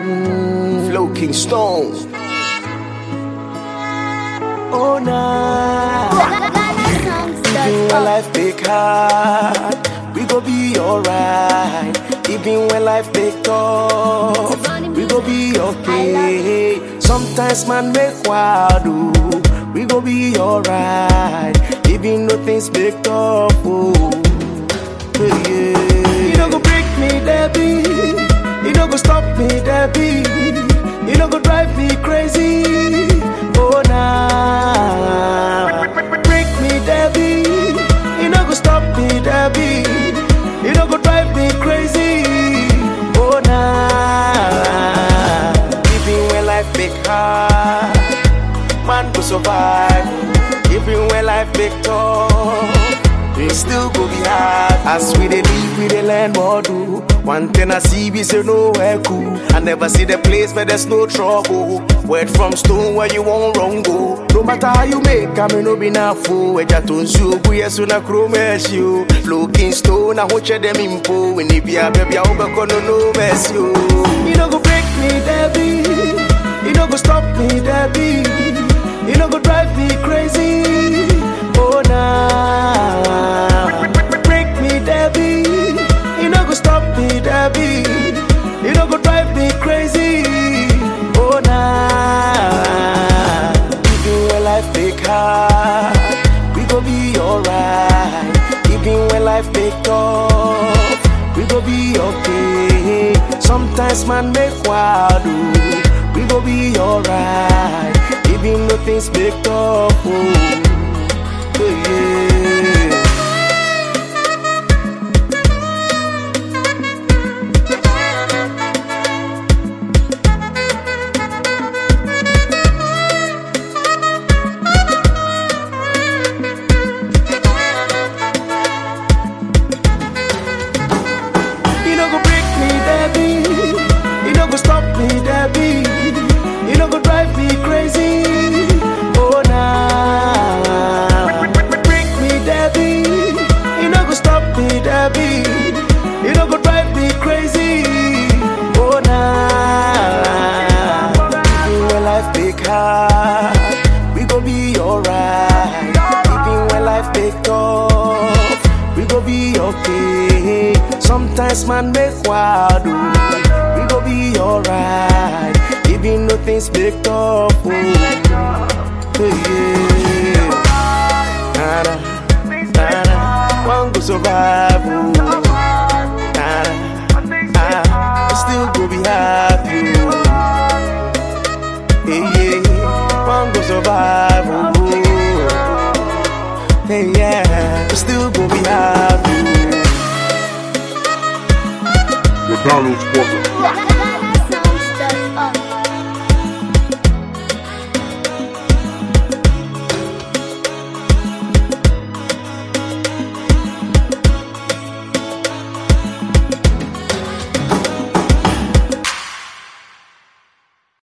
Mm, Flow King Stone. Oh, nah. Even when life make hard, we go be alright. Even when life make tough, we go be okay. Sometimes man make wild, oh, we go be alright. Even though things make tough, oh, yeah, yeah. You don't go break me, Debbie. You don't go stop me, Debbie. You don't go drive me crazy. Oh, nah. Break me, Debbie. You don't go stop me, Debbie. You don't go drive me crazy. Oh, nah. Even when life make hard, man go survive. Even when life make tough, it still go be hard. As we dey live, we dey learn more do. One thing I see, we say nowhere cool. I never see the place where there's no trouble. Word from stone where you won't wrong go. No matter how you make, I may no be na fool. Eja to nsu bu yesu na kuro mercy o. Looking stone, I watch them impo. When it be a baby, I hope I no no mercy o. You no go break me, Debbie. You no go stop me, Debbie. You no go drive me crazy. Oh nah. Break me, Debbie. You no go stop me, Debbie. You no go drive me crazy. Oh nah. Even when life make hard, we go be alright. Even when life make tough, we go be okay. Sometimes man make wild, oh, we go be alright. Even though things make tough, oh, yeah. You no go break me, Debbie. You no go stop me, Debbie. You no go drive me crazy. Oh nah. Break me, Debbie. You no go stop me, Debbie. You no go drive me crazy. Oh nah. Even when life make hard, we go be alright. Even when life make tough, we go be okay. Sometimes man make wild, oh, we go be alright. Even though things make tough, oh, yeah. Nada, nada, one go survive, oh. Nada, ah, still go be happy, oh. Yeah, yeah, one go survive, oh. Hey, yeah, still go be happy. McDonald's Porter.